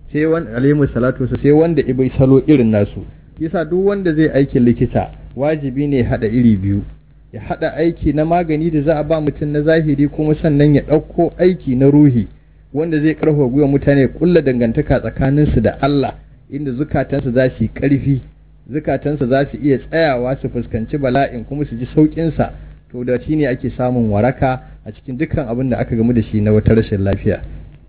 sai wanda alaihi salatu sai wanda ibai salo irin nasu yasa duk wanda zai aikin likita wajibi ne hada iri biyu ya hada aiki na magani da za a ba mutum na zahiri kuma sannan ya ɗauko aiki na ruhi wanda zai karfafa gwiwa mutane kulla dangantaka tsakaninsu da Allah inda zukatansu za su yi ƙarfi zukatansu za su iya tsayawa su fuskanci bala'in kuma su ji sauƙinsa to da shi ne ake samun waraka a cikin dukkan abin da aka gamu da shi na wata rashin lafiya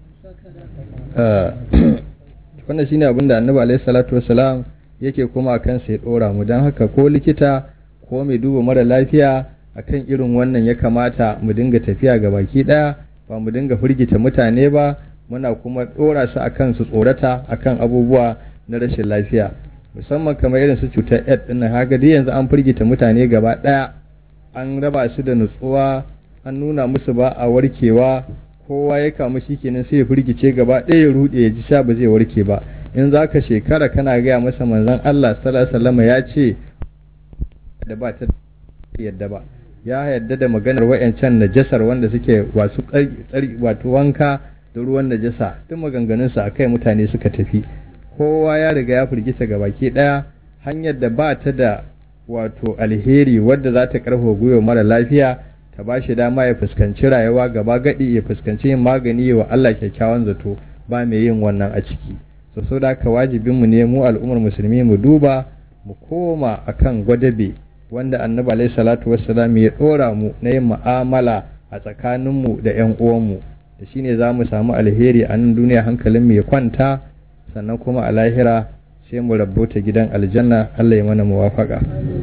wannan shine abin da annabi alaihi salatu wasalam yake kuma a kansa ya ɗora mu don haka ko likita ko mai duba mara lafiya akan irin wannan ya kamata mu dinga tafiya ga baki ɗaya ba mu dinga firgita mutane ba muna kuma ɗora su akan su tsorata akan abubuwa na rashin lafiya musamman kamar irin su cutar aids ɗin nan haka dai yanzu an firgita mutane gaba ɗaya an raba su da nutsuwa an nuna musu ba a warkewa kowa ya kamu shi kenan sai ya firgice gaba ɗaya ya ruɗe ya ji sha ba zai warke ba in za ka shekara kana gaya masa manzon Allah sallallahu alaihi ya ce da ba ta yadda ba ya yadda da maganar wayancan najasar wanda suke wasu wato wanka da ruwan najasa duk maganganun sa akai mutane suka tafi kowa ya riga ya firgita ga baki daya hanyar da ba ta da wato alheri wadda za ta karfafa gwiwa mara lafiya ta ba shi dama ya fuskanci rayuwa gaba gadi ya fuskanci yin magani wa Allah kyakkyawan zato ba mai yin wannan a ciki so so da ka wajibin mu ne mu al'ummar musulmi mu duba mu koma akan gwadabe wanda annabi alaihi salatu wassalam ya dora mu na yin mu'amala a tsakanin mu da ƴan uwan mu da shine za mu samu alheri a nan duniya hankalin mu ya kwanta sannan kuma a lahira sai mu rabota gidan aljanna Allah ya mana muwafaka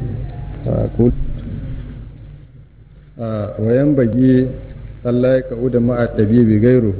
wayan bagi Allah ya ka'u da ma'a ɗabibi gairuhu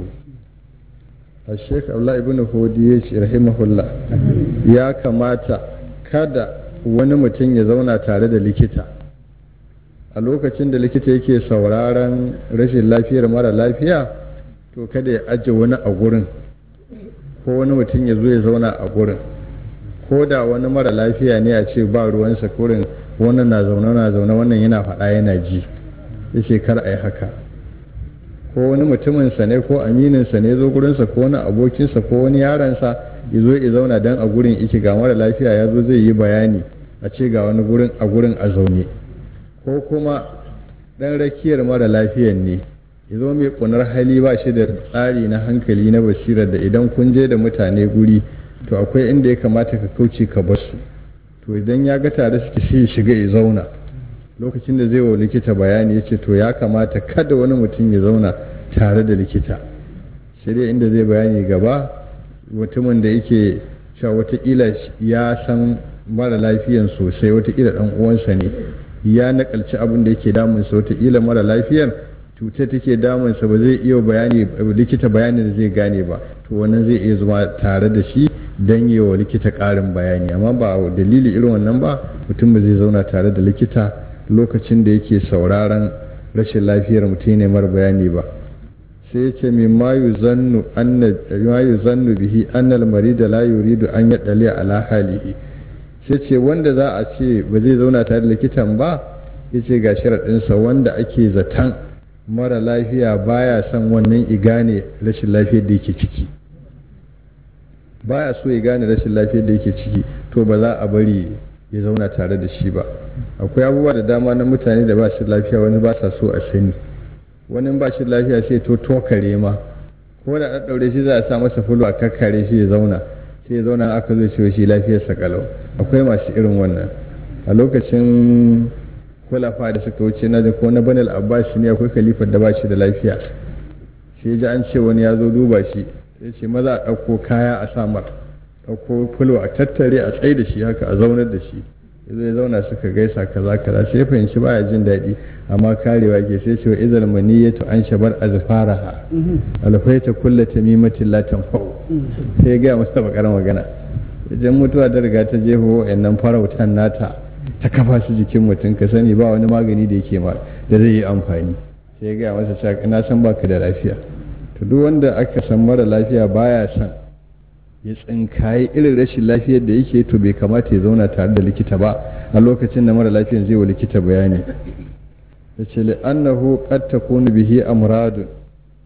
a sheik Allah ibn hudi ya ce rahimahullah ya kamata kada wani mutum ya zauna tare da likita a lokacin da likita yake sauraron rashin lafiyar mara lafiya to kada ya aje wani a gurin ko wani mutum ya zo ya zauna a gurin ko da wani mara lafiya ne a ce ba ruwansa kurin wannan na zaune na zaune wannan yana faɗa yana ji yace kar a yi haka ko wani mutuminsa ne ko amininsa ne zo gurinsa ko wani abokinsa ko wani yaransa ya zo ya zauna dan a gurin iki ga mara lafiya ya zo zai yi bayani a ce ga wani gurin a gurin a zaune ko kuma dan rakiyar mara lafiyan ne ya zo mai kunar hali ba shi da tsari na hankali na basirar da idan kun je da mutane guri to akwai inda ya kamata ka kauce ka basu to idan ya ga tare suke shi shiga ya zauna lokacin da zai wa likita bayani ya ce to ya kamata kada wani mutum ya zauna tare da likita sai dai inda zai bayani gaba mutumin da yake cewa watakila ya san mara lafiyan sosai watakila dan uwansa ne ya nakalci abin da yake damunsa watakila mara lafiyar cutar take damunsa ba zai iya bayani likita bayani da zai gane ba to wannan zai iya zama tare da shi don yi wa likita ƙarin bayani amma ba dalili irin wannan ba mutum ba zai zauna tare da likita lokacin da yake sauraron rashin lafiyar mutum ne mara bayani ba sai ya ce min ma yuzannu bihi annal marida la yuridu an yadali ala halihi sai ce wanda za a ce ba zai zauna tare da likitan ba ya ce ga sharaɗinsa wanda ake zaton mara lafiya baya son wannan igane rashin lafiyar da yake ciki baya so ya gane rashin lafiyar da yake ciki to ba za a bari ya zauna tare da shi ba akwai abubuwa da dama na mutane da ba shi lafiya wani ba sa so a sani wani ba shi lafiya sai to tokare ma ko da an daure shi za a sa masa fulo a kakkare shi ya zauna sai ya zauna aka zo shi shi lafiyar sa kalau akwai masu irin wannan a lokacin kulafa da suka wuce na ko na banal abbas ne akwai kalifar da ba shi da lafiya sai ji an ce wani ya zo duba shi ya ce maza a ɗauko kaya a samar ɗauko fulo a tattare a tsaye da shi haka a zaunar da shi ya ya zauna suka gaisa kaza kaza sai ya fahimci baya jin daɗi amma karewa ke sai ce wa izal maniyatu an shabar azfaraha alfaita kulla tamimatin la tanfa'u sai ya gaya masa bakar magana idan mutuwa ta riga ta jeho wa'annan farautan nata ta kafa su jikin mutum ka sani ba wani magani da yake ma da zai yi amfani sai ya gaya masa cewa na san baka da lafiya to duk wanda aka san mara lafiya baya son ya tsinkaye irin rashin lafiyar da yake to bai kamata ya zauna tare da likita ba a lokacin da mara lafiyan zai wa likita bayani ya ce li'annahu qad takunu bihi amradun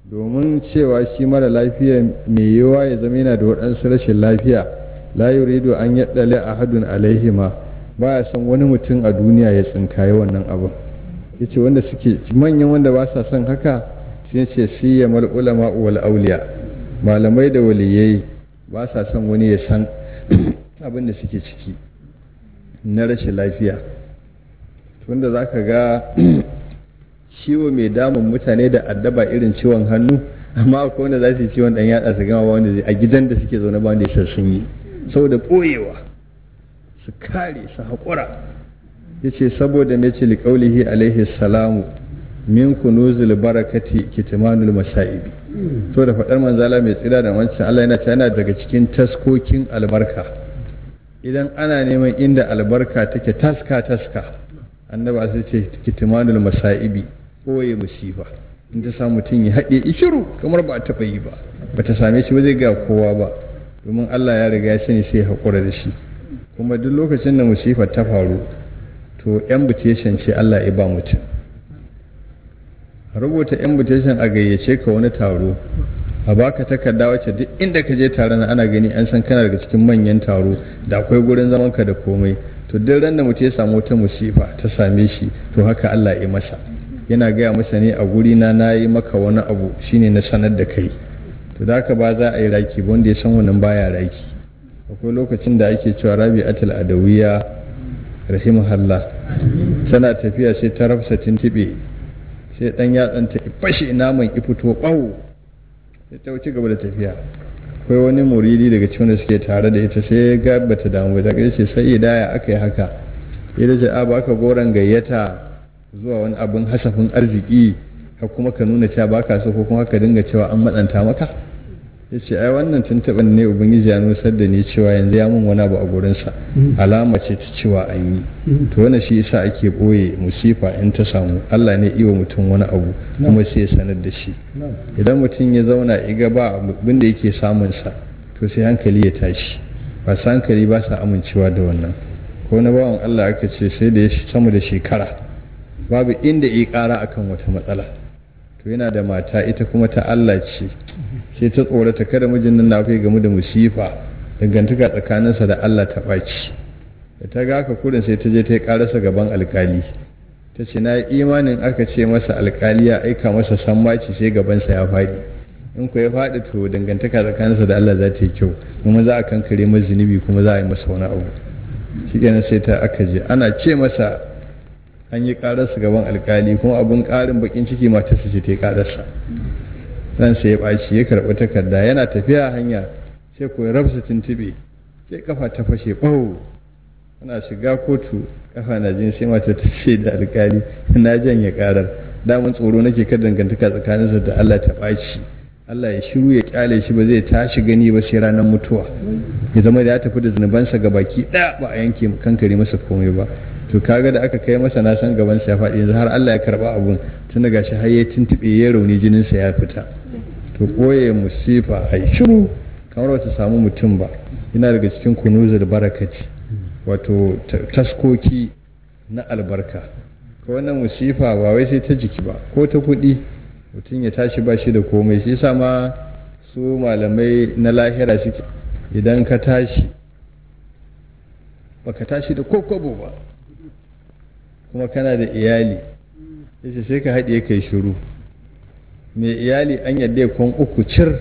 domin cewa shi mara lafiya mai yiwa ya zama yana da waɗansu rashin lafiya la yuridu an yaddale ahadun alaihima ba ya san wani mutum a duniya ya tsinkaye wannan abin yace wanda suke manyan wanda ba sa son haka sai ce siya mal ulama wal auliya malamai da waliyai ba sa son wani ya san abin da suke ciki na rashin lafiya tunda za ka ga ciwo mai damun mutane da addaba irin ciwon hannu amma akwai wanda za su yi ciwon dan yatsa su gama wanda zai a gidan da suke zaune ba wanda ya sun yi saboda ɓoyewa su kare su haƙura ya ce saboda mai ce liƙaulihi alaihi salamu min kunuzul barakati kitmanul masa'ibi so da faɗar manzala mai tsira da wancan Allah yana yana daga cikin taskokin albarka idan ana neman inda albarka take taska taska annaba sai ce kitmanul masa'ibi koye musifa in ta samu mutum ya haɗe ishiru kamar ba a taɓa yi ba ba ta same shi ba zai ga kowa ba domin Allah ya riga ya sani sai haƙura da shi kuma duk lokacin da musifa ta faru to invitation ce Allah ya ba mutum rubuta invitation a gayyace ka wani taro a baka takarda wacce duk inda ka je taron ana gani an san kana daga cikin manyan taro da akwai gurin zaman ka da komai to duk ran da mutum ya samu wata musifa ta same shi to haka Allah ya masa yana gaya masa ne a guri na nayi maka wani abu shine na sanar da kai to da haka ba za a yi raki ba wanda ya san wannan baya raki akwai lokacin da ake cewa rabi'atul adawiya rahimahullah tana tafiya sai ta rafsa tintibe sai dan yatsan ta fashe naman ki fito bawo sai ta wuce gaba da tafiya akwai wani muridi daga cikin da suke tare da ita sai ga bata damu da kai ce sai idaya aka yi haka ya ce a baka goran gayyata zuwa wani abin hasafin arziki ka kuma ka nuna cewa baka so ko kuma ka dinga cewa an matsanta maka ya ce ai wannan tuntuɓin ne ubangiji ya nusar da ni cewa yanzu ya mun wani abu a gurinsa alama ce ta cewa an yi to wani shi yasa ake ɓoye musifa in ta samu allah ne iwa mutum wani abu kuma sai ya sanar da shi idan mutum ya zauna iga ba abin da yake samunsa to sai hankali ya tashi ba sa hankali ba sa amincewa da wannan ko na bawan allah aka ce sai da ya sama da shekara babu inda ya ƙara akan wata matsala to yana da mata ita kuma ta allah ce sai ta tsorata kada mijin nan na kai gamu da musifa dangantaka tsakaninsa da Allah ta ɓaci da ta ga haka kudin sai ta je ta yi ƙararsa gaban alkali ta ce na imanin aka ce masa alkali ya aika masa sammaci sai gabansa ya faɗi in ku ya faɗi to dangantaka tsakaninsa da Allah za ta yi kyau kuma za a kankare masa zunubi kuma za a yi masa wani abu shi kenan sai ta aka je ana ce masa an yi ƙararsa gaban alkali kuma abin ƙarin bakin ciki matarsa ce ta yi ƙararsa ran sai ya ɓaci ya karɓi takarda yana tafiya hanya sai ko ya rabsa tuntuɓe sai kafa ta fashe ɓau ana shiga kotu kafa na jin sai mata ta ce da alkali na janye karar damun tsoro nake ka dangantaka tsakaninsa da Allah ta ɓaci Allah ya shiru ya kyale shi ba zai tashi gani ba sai ranar mutuwa ya zama da ya tafi da zunubansa ga baki ɗaya ba a yanke kankare masa komai ba to kaga da aka kai masa na san gabansa ya faɗi yanzu har Allah ya karba abun tun daga shi har ya tuntuɓe ya rauni jininsa ya fita to koye musifa a shiru kamar wata samu mutum ba yana daga cikin kunuzul barakati wato taskoki na albarka ko wannan musifa ba wai sai ta jiki ba ko ta kuɗi mutum ya tashi ba shi da komai shi yasa ma su malamai na lahira suke idan ka tashi baka tashi da kokobo ba kuma kana da iyali yace sai ka haɗe kai shiru mai iyali an yadda kwan uku cir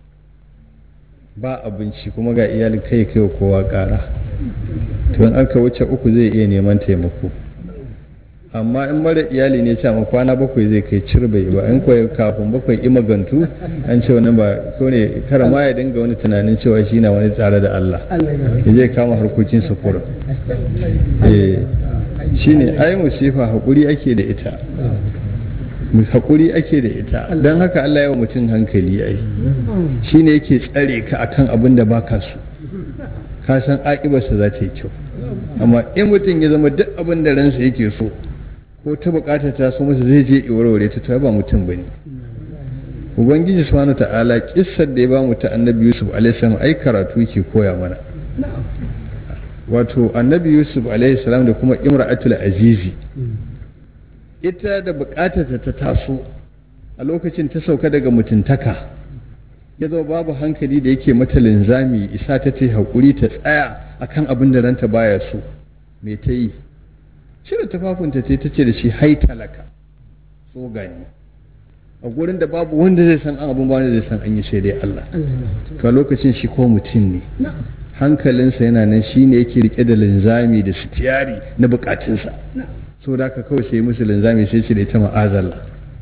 ba abinci kuma ga iyali kai kai kowa ƙara to in aka wuce uku zai iya neman taimako amma in mara iyali ne ce kwana bakwai zai kai cir bai ba in kwaye kafin bakwai imagantu an ce wani ba ko ne kara ma ya dinga wani tunanin cewa shi na wani tsare da Allah ya zai kama harkokin sufura eh shine ai musifa haƙuri ake da ita haƙuri ake da ita don haka Allah yawa mutum hankali ai shi ne yake tsare ka akan abin da baka so ka san aƙibarsa za ta yi kyau amma in mutum ya zama duk abin da ransa yake so ko ta bukata ta so masa zai je warware ta ta ba mutum ba ne ubangiji subhanahu ta'ala kissar da ya ba mu ta annabi yusuf alaihi salam ai karatu yake koya mana wato annabi yusuf alaihi salam da kuma imra'atul azizi ita da bukatarta ta taso a lokacin ta sauka daga mutuntaka ya zo babu hankali da yake mata linzami isa ta ce haƙuri ta tsaya akan abin da ranta baya so me ta yi cire tufafinta ce ta ce da shi hai talaka so gani a gurin da babu wanda zai san an abin ba wanda zai san an yi sai dai Allah to lokacin shi ko mutum ne hankalinsa yana nan shi ne yake rike da linzami da sitiyari na bukatunsa so da haka kawai sai musu linzami sai ce da ita ma'azalla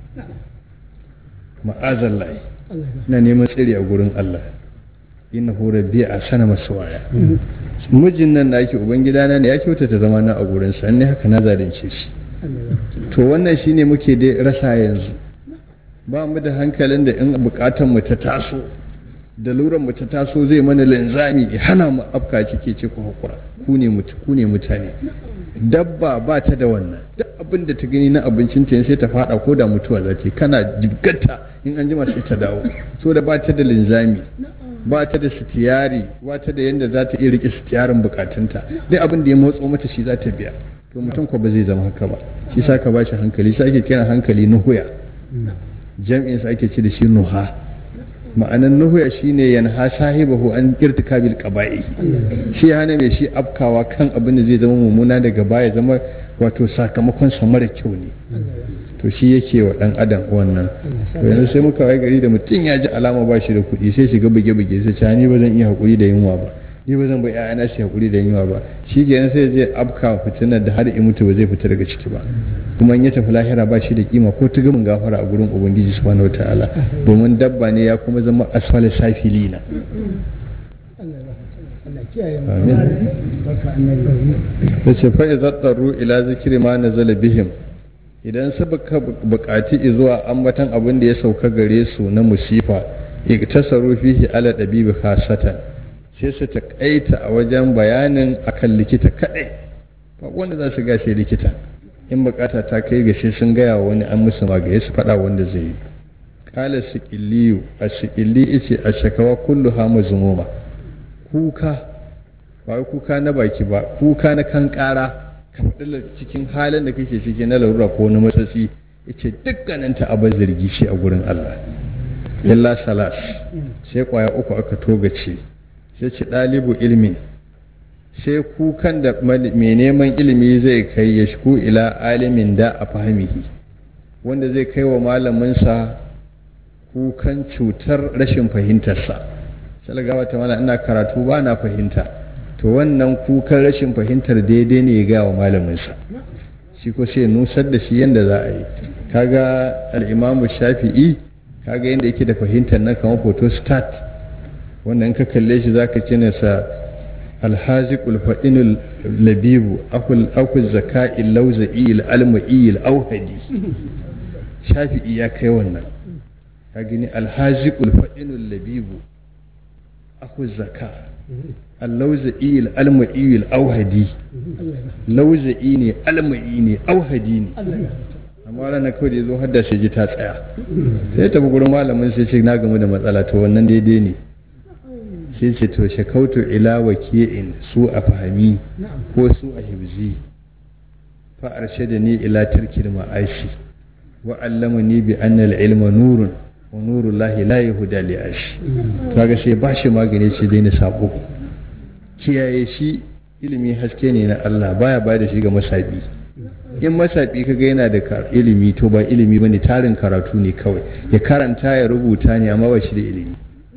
ma'azalla na neman tsiri a gurin Allah inna hu rabbi a sana waya. mijin nan da ake ubangidana ne ya kyautata zama na a gurin sa ne haka na zalunce shi to wannan shine muke dai rasa yanzu ba mu da hankalin da in bukatan mu ta taso da luran mu ta taso zai mana linzami ya hana mu afka cike ce ku hakura ku ne mutu ku ne mutane dabba ba ta da wannan duk abin da ta gani na abincin ta sai ta fada ko da mutuwa za ta kana jibgata in an jima sai ta dawo so da ba ta da linzami ba ta da sitiyari ba ta da yadda za ta iya rike sitiyarin bukatunta dai abin da ya motso mata shi za ta biya to mutum ko ba zai zama haka ba shi sa ka ba shi hankali sai ake kiran hankali nuhuya jam'in sa ake ce da shi nuha ma'anan nuhuya shine yanha sahibahu an irtikabil qaba'i shi hana mai shi afkawa kan abin da zai zama mummuna daga baya zama wato sakamakon sa mara kyau ne to shi yake wa dan adam wannan to yanzu sai muka wai gari da mutum ya ji alama ba shi da kuɗi sai shiga buge buge sai ce ni ba zan iya hakuri da yunwa ba ni ba zan bai ƴaƴana shi hakuri da yunwa ba shi kenan sai je afka fitinar da har in mutu ba zai fita daga ciki ba kuma in ya tafi lahira ba shi da kima ko tugumin gafara a gurin ubangiji subhanahu wataala domin dabba ne ya kuma zama asfal safilina da ce fa idza taru ila zikri ma nazala bihim idan suka bukaci zuwa ambatan abin da ya sauka gare su na musifa iktasaru fihi ala dabibi khasatan sai su taƙaita a wajen bayanin akan likita kaɗai ba wanda za su gashe likita in bukata ta kai gashe sun gaya wa wani an musu magaye su faɗa wanda zai yi kala siƙiliyu a siƙili ice a shakawa kullu hama zumuma kuka ba kuka na baki ba kuka na kan ƙara ka faɗi cikin halin da kake ciki na larura ko na matsatsi yace dukkaninta abin zargi shi a gurin Allah illa salas sai kwaya uku aka togace sai ce ɗalibu ilmin sai kukan da mai neman ilimi zai kai ya shiku ila alimin da a fahimihi wanda zai kai wa malaminsa kukan cutar rashin fahimtarsa salgawa ta mana ina karatu ba na fahimta to wannan kukan rashin fahimtar daidai ne ya gaya wa malaminsa shi ko sai nusar da shi yadda za a yi kaga al'imamu shafi'i kaga yadda yake da fahimtar nan kamar photostat wanda in ka kalle shi zaka ce ne sa alhaziqul fadinul labibu akul akul zaka'i lawza'i alma'i auhadi shafi'i ya kai wannan ka gani alhaziqul fadinul labibu akul zaka allawza'i alma'i auhadi lawza'i ne alma'i ne auhadi ne amma ranar kawai da ya zo hadda shi ji ta tsaya sai tafi gurin malamin sai ce na gamu da matsala to wannan daidai ne sai ce to shakautu ila waki'in su a fahimi ko su a hibzi fa arshada ni ila tarkil ma'ashi wa allamani bi anna al-ilma nurun wa nurul lahi la yahuda li ashi kaga sai ba shi magani ce dai na sabo kiyaye shi ilimi haske ne na Allah baya ba da shi ga masabi in masabi kaga yana da ilimi to ba ilimi bane tarin karatu ne kawai ya karanta ya rubuta ne amma ba shi da ilimi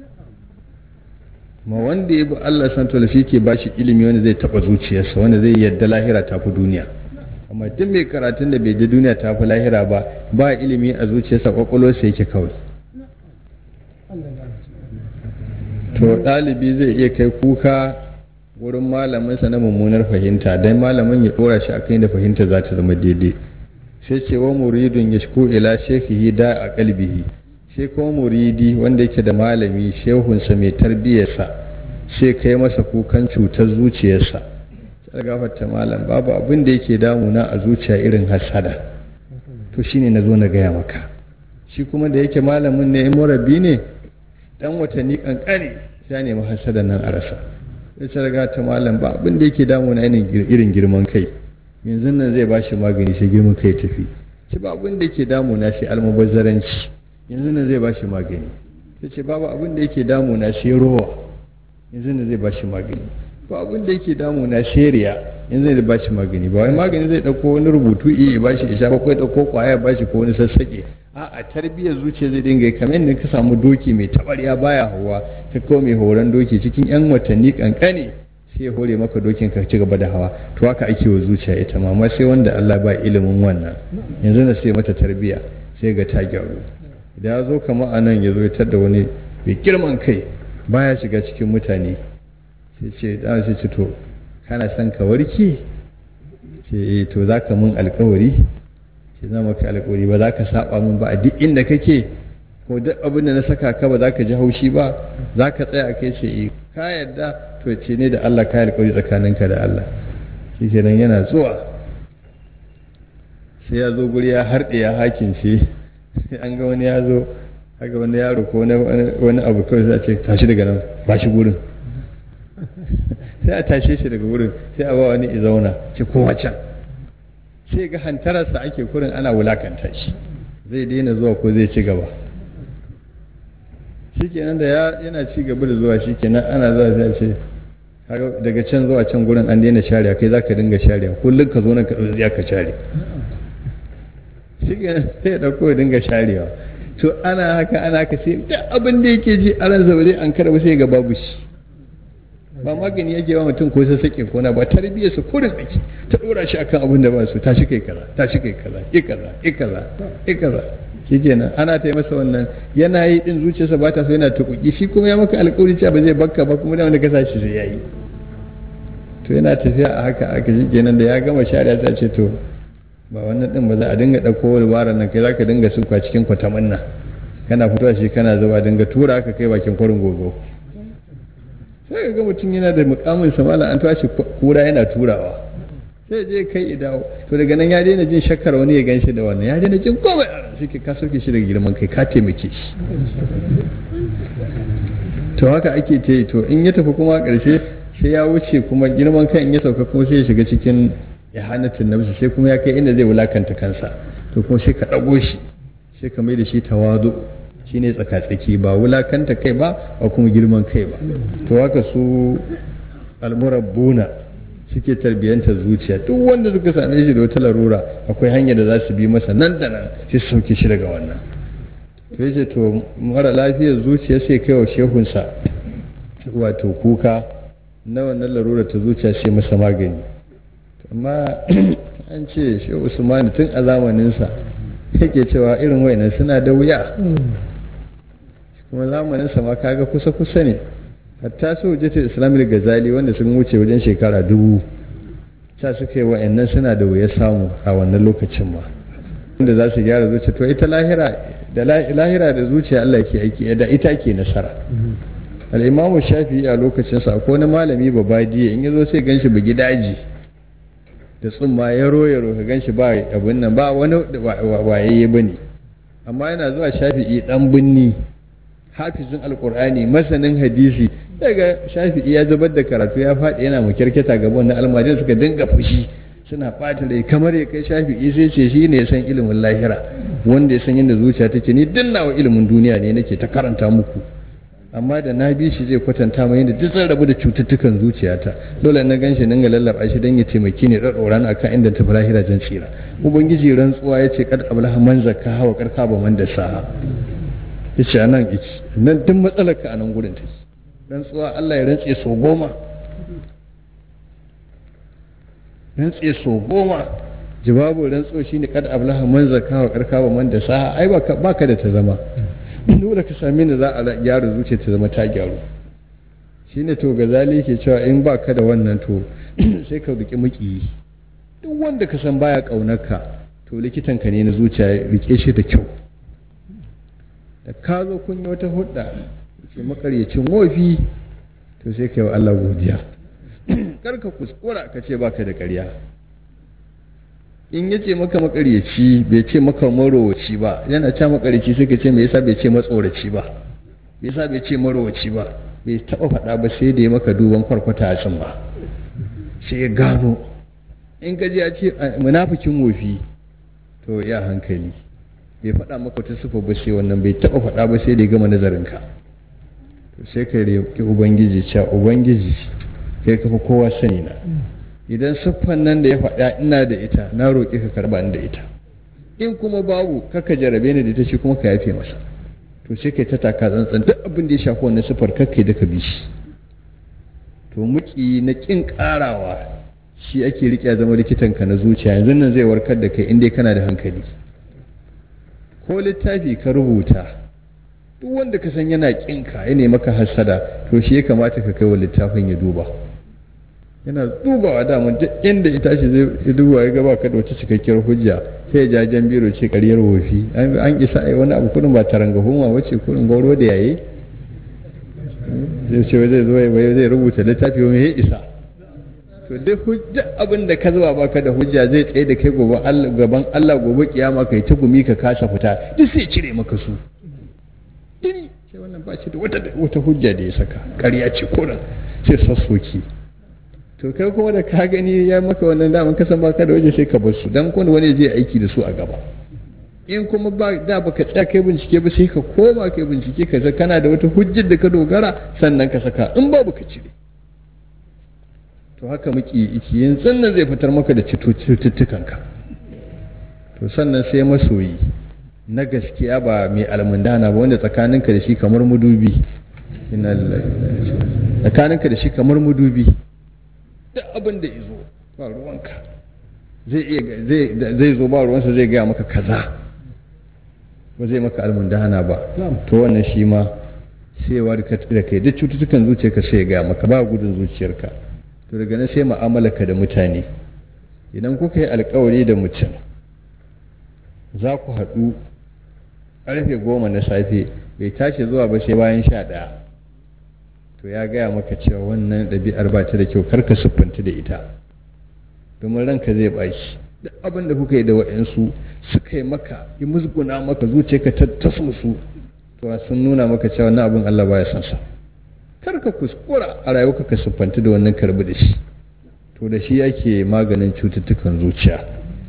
ma wanda ya bi Allah san to shi ke bashi ilimi wanda zai taba zuciyarsa wanda zai yadda lahira ta fi duniya amma duk mai karatun da bai ji duniya ta fi lahira ba ba ilimi a zuciyarsa kwakwalwarsa yake kawai to ɗalibi zai iya kai kuka wurin malaminsa na mummunar fahimta dan malamin ya ɗora shi akan da fahimta za ta zama daidai sai ce wa muridun ya shiko ila shekhihi da a kalbihi sai kuma muridi wanda yake da malami shehunsa mai tarbiyyarsa sai kai masa kukan cutar zuciyarsa sai gafarta malam babu abin da yake damuna a zuciya irin hasada to shine na zo na gaya maka shi kuma da yake malamin ne murabi ne dan watanni kankane ya nemi hasada nan a rasa sai ta riga ta malam ba abin da yake damuna irin girman kai yanzu nan zai bashi magani sai girman kai tafi shi ba abin da yake damuna sai almubazzaranci yanzu nan zai ba shi magani sai ce babu abin da yake damuna sai rowa yanzu nan zai ba shi magani ba abin da yake damuna sai riya yanzu zai ba shi magani ba wai magani zai dauko wani rubutu iya ba shi isha ba ko dauko kwaya ba shi ko wani sassaƙe a a tarbiyyar zuciya zai dinga kamar yadda ka samu doki mai tabarya baya hawa ka kawo mai horon doki cikin yan watanni kankane sai ya hore maka dokin ka ci gaba da hawa to haka ake wa zuciya ita ma amma sai wanda Allah ba ilimin wannan yanzu na sai mata tarbiyya sai ga ta gyaru da ya zo kama a nan ya zo ya da wani mai girman kai baya shiga cikin mutane sai ce da sai ce to kana son ka warke ce eh to za ka mun alkawari ce za maka alkawari ba za ka saba mun ba a duk inda kake ko duk abin da na saka ka ba za ka ji haushi ba za ka tsaya kai ce eh ka yadda to ce ne da Allah ka alkawari tsakaninka da Allah shi kenan yana zuwa sai ya zo guri ya harɗe ya hakin ce an ga wani ya zo haka wani yaro ko wani abu kawai sai a ce tashi daga nan ba shi gurin sai a tashe shi daga wurin sai a ba wani izauna ce kowa can sai ga hantararsa ake kurin ana wulakanta shi zai daina zuwa ko zai ci gaba shi kenan da yana ci gaba da zuwa shi kenan ana zuwa sai a ce daga can zuwa can gurin an daina shari'a kai za ka dinga shari'a kullum ka zo nan ka ɗauki ka share shi kenan sai ya ɗauko ya dinga sharewa to ana haka ana haka sai duk abin da yake ji a ransa ba zai an karba sai ga babu shi ba magani yake ba mutum ko sai sake kona ba tarbiyyar su kurin ake ta dora shi akan abin da ba su tashi kai kaza tashi kai kaza i kaza i kaza i kaza shikenan ana ta masa wannan yana yi din zuciyarsa ba ta so yana tukuki shi kuma ya maka alƙawari cewa ba zai bakka ba kuma da wanda ka sashi sai yayi to yana tafiya a haka aka shikenan da ya gama shari'a ta ce to ba wannan din ba za a dinga ɗauko walwaran nan kai za ka dinga suka cikin kwatamin nan kana fitowa shi kana zuba dinga tura aka kai bakin kwarin gogo sai ga mutum yana da mukamin samala an tashi kura yana turawa sai je kai idawo to daga nan ya daina jin shakkar wani ya gan shi da wannan ya daina jin komai a ran shi ka sauke shi daga girman kai ka taimake shi to haka ake ta yi to in ya tafi kuma ƙarshe sai ya wuce kuma girman kai in ya sauka kuma sai ya shiga cikin ya hanatin nafsi sai kuma ya kai inda zai wulakanta kansa to kuma sai ka ɗago shi sai ka mai da shi tawazu shine tsakatsaki ba wulakanta kai ba ba kuma girman kai ba to haka su almurabbuna suke tarbiyyantar zuciya duk wanda suka same shi da wata larura akwai hanyar da za su bi masa nan da nan sai su sauke shi daga wannan to yace to mara lafiyar zuciya sai kai wa shehunsa wato kuka na wannan larura ta zuciya sai masa magani amma an ce shi usmani tun a zamaninsa yake cewa irin wayannan suna da wuya kuma zamaninsa ma kaga kusa-kusa ne hatta su hujjatar islamic gazali wanda sun wuce wajen shekara dubu sa suka yi wayannan suna da wuya samu a wannan lokacin ma wanda za su gyara zuciya to ita lahira da lahira da zuciya Allah ke aiki da ita ke nasara al-imamu shafi'i a lokacinsa akwai wani malami babadiya in yazo sai ganshi bugi daji da tsumma ya roya ka gan shi ba abin nan ba wani wayayye ba ne amma yana zuwa shafi'i dan binni hafizin alkur'ani masanin hadisi daga shafi'i ya zubar da karatu ya faɗi yana makirkita gaba wannan almajiran suka dinga fushi suna ɓata rai kamar ya kai shafi'i sai ce shi ne ya san ilimin lahira wanda ya san yadda zuciya take ni dinnawa ilimin duniya ne nake ta karanta muku amma da na bi shi zai kwatanta mai yadda duk zan rabu da cututtukan zuciyata dole na gan shi dinga lallaba shi don ya taimaki ne ɗaɗɗora na akan inda tafi lahira jan tsira ubangiji rantsuwa ya ce kad ablaha man zakka hawa karka ba man da saha ya ce anan iki nan duk matsalar ka a nan gurin take rantsuwa Allah ya rantse so goma rantse so goma jawabu rantsuwa shine kad ablaha man zakka hawa karka ba man da saha ai baka da ta zama dole ka sami da za a gyara zuciya ta zama ta gyaru shi ne to gazali ke cewa in ba ka da wannan to sai ka riƙe maƙiyi duk wanda ka san baya ƙaunarka to likitanka ne na zuciya riƙe shi da kyau da ka zo kun yi wata hudda ke makaryacin wofi to sai ka yi wa Allah godiya kar ka kuskura ka ce baka da ƙarya in ya ce maka makaryaci bai ce maka marowaci ba yana ce makaryaci sai ka ce me yasa bai ce matsoraci ba me yasa bai ce marowaci ba bai taba faɗa ba sai da ya maka duban kwarkwata a ba sai ya gano in ka ji ya ce munafikin wofi to ya hankali bai faɗa maka wata sifa ba sai wannan bai taɓa faɗa ba sai da ya gama nazarinka to sai ka roƙi ubangiji cewa ubangiji kai kafa kowa sani na idan siffan nan da ya faɗa ina da ita na roƙi ka karɓa ni da ita in kuma babu kaka jarabe ni da ita shi kuma ka yafe masa to sai kai ta taka tsantsan duk abin da ya shafi wannan siffar kakkai da ka bi shi to muki na kin karawa shi ake rike zama likitanka na zuciya yanzu nan zai warkar da kai inda kana da hankali ko littafi ka rubuta duk wanda ka san yana kinka ya ne maka hasada to shi ya kamata ka kai wa littafin ya duba yana dubawa daman duk inda ya tashi zai duba ya gaba ka da wata cikakkiyar hujja sai ya jajen biro ce karyar wofi an isa ai wani abu kudin ba taranga huma wace kudin gauro da yayi zai ce zai zo zai rubuta littafi wani ya isa to duk hujja abin da ka zuba baka da hujja zai tsaye da kai gaban Allah gobe kiyama kai ta gumi ka kasa fita duk sai cire maka su dini sai wannan ba shi da wata wata hujja da ya saka ƙarya ce koran sai sassoki to kai kuma da ka gani ya maka wannan daman kasan baka da waje sai ka bar su dan kuma wani zai aiki da su a gaba in kuma ba da baka tsaya kai bincike ba sai ka koma kai bincike ka kana da wata hujjar da ka dogara sannan ka saka in babu ka cire to haka muke iki yin sannan zai fitar maka da cututtukanka to sannan sai masoyi na gaskiya ba mai almundana ba wanda tsakaninka da shi kamar mudubi tsakaninka da shi kamar mudubi duk abin da izo ba ruwanka zai zo ba ruwansa zai gaya maka kaza ba zai maka almundana ba to wannan shi ma sai warka da kai duk cututtukan zuciyarka sai ya gaya maka ba gudun zuciyarka to daga nan sai mu'amalarka da mutane idan kuka yi alkawari da mutum za ku haɗu ƙarfe goma na safe bai tashi zuwa ba sai bayan sha ɗaya to ya gaya maka cewa wannan ɗabi'ar ba ta da kyau karka siffanta da ita domin ranka zai ɓaci duk abin da kuka yi da waɗansu suka yi maka yi musguna maka zuciyarka ta tasmusu to sun nuna maka cewa wannan abin Allah baya son sa kar ka kuskura a rayuwa ka siffanta da wannan karbi da shi to da shi yake maganin cututtukan zuciya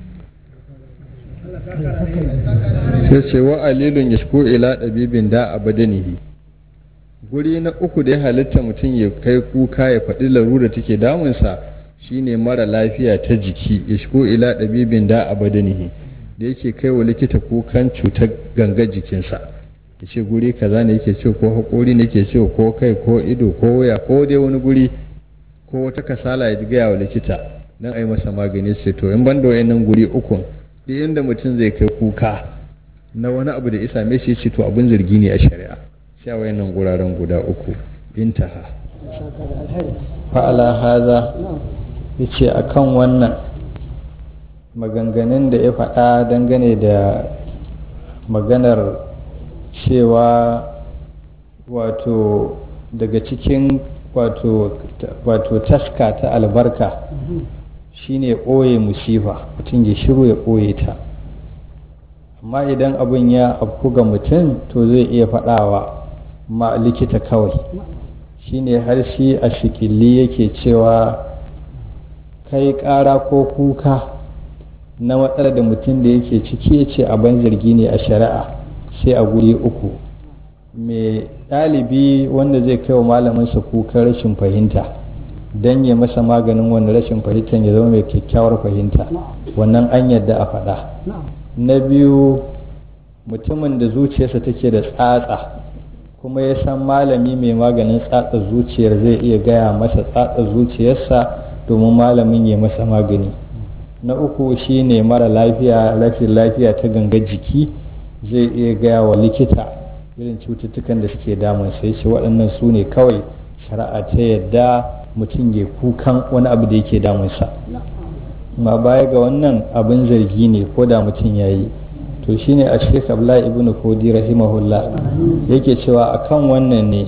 sai ce wa alilun ya shiko ila ɗabibin da a badanihi guri na uku da ya halitta mutum ya kai kuka ya faɗi larura take damunsa shine mara lafiya ta jiki ya shiko ila ɗabibin da a badanihi da yake kai wa likita kukan cutar gangar jikinsa ya ce guri kaza ne yake ce ko haƙori ne yake ce ko kai ko ido ko waya ko dai wani guri ko wata kasala ya gaya wa likita don a yi masa magani ce to in ban da wayannan guri ukun duk inda mutum zai kai kuka na wani abu da isa mai shi ce to abin zargi ne a shari'a sai a wayannan guraren guda uku intaha fa'ala haza ya ce a kan wannan maganganun da ya faɗa dangane da maganar cewa wato daga cikin wato taska ta albarka shine ɓoye musifa mutum ya shiru ya ɓoye ta amma idan abin ya afku ga mutum to zai iya faɗawa ma likita kawai shine har shi a shikilli yake cewa kai ƙara ko kuka na matsalar da mutum da yake ciki ya ce abin zargi ne a shari'a sai a guri uku mai ɗalibi wanda zai kai wa malaminsa kukan rashin fahimta don ya masa maganin wani rashin fahimtar ya zama mai kyakkyawar fahimta wannan an yadda a faɗa na biyu mutumin da zuciyarsa take da tsatsa kuma ya san malami mai maganin tsatsa zuciyar zai iya gaya masa tsatsa zuciyarsa domin malamin ya masa magani na uku shine mara lafiya rashin lafiya ta gangar jiki zai iya gaya wa likita irin cututtukan da suke damun sai ce waɗannan su ne kawai shari'a ta yadda mutum ya kukan wani abu da yake damunsa ma baya ga wannan abin zargi ne ko da mutum ya yi to shine a shek abla ibn kodi rahimahullah yake cewa akan wannan ne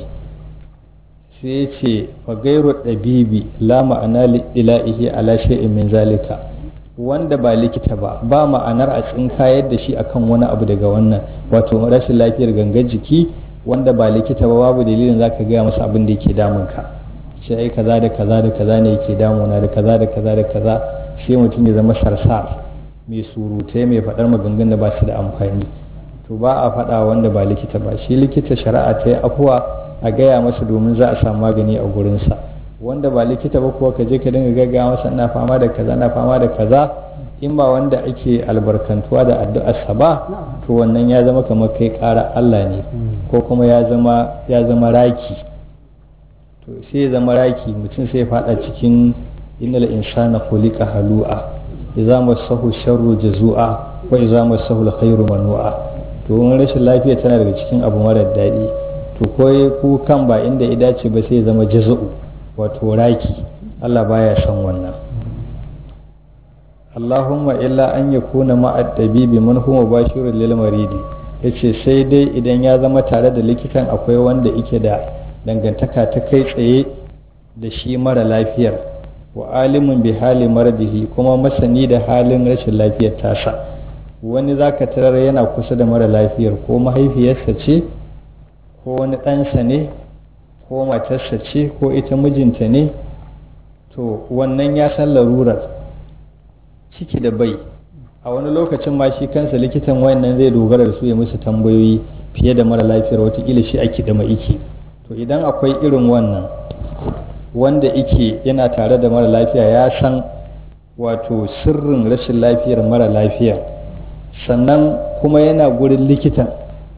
sai ya ce fa gairu ɗabibi la ma'ana ila'ihi ala shay'in min zalika wanda ba likita ba ba ma'anar a tsinka yadda shi akan wani abu daga wannan wato rashin lafiyar gangar jiki wanda ba likita ba babu dalilin zaka gaya masa abin da yake damun ka ce ai kaza da kaza da kaza ne yake damuna da kaza da kaza da kaza sai mutum ya zama sarsar mai surutai mai faɗar maganganun da ba su da amfani to ba a faɗa wanda ba likita ba shi likita shari'a ta yi afuwa a gaya masa domin za a samu magani a gurinsa wanda ba likita ba kuwa ka je ka dinga gaggawa masa ina fama da kaza ina fama da kaza in ba wanda ake albarkantuwa da addu'arsa ba to wannan ya zama kamar kai ƙara Allah ne ko kuma ya zama ya zama raki to sai ya zama raki mutum sai ya fada cikin innal insana khuliqa halu'a idza massahu sharru jazua wa idza massahu alkhairu manu'a to wani rashin lafiya tana daga cikin abu mara daɗi to ko ku kan ba inda ya dace ba sai ya zama jazu'u wato raki Allah baya son wannan Allahumma illa an yakuna ma'ad dabibi man huwa bashirul lil maridi yace sai dai idan ya zama tare da likitan akwai wanda yake da dangantaka ta kai tsaye da shi mara lafiyar wa alimun bi hali maradihi kuma masani da halin rashin lafiyar tasa wani zaka tarar yana kusa da mara lafiyar ko mahaifiyarsa ce ko wani ɗansa ne ko matarsa ce ko ita mijinta ne to wannan ya san larurar ciki da bai a wani lokacin ma shi kansa likitan wayannan zai dogara da su ya musu tambayoyi fiye da mara lafiyar watakila shi ake da ma'iki to idan akwai irin wannan wanda ike yana tare da mara lafiya ya san wato sirrin rashin lafiyar mara lafiya sannan kuma yana gurin likitan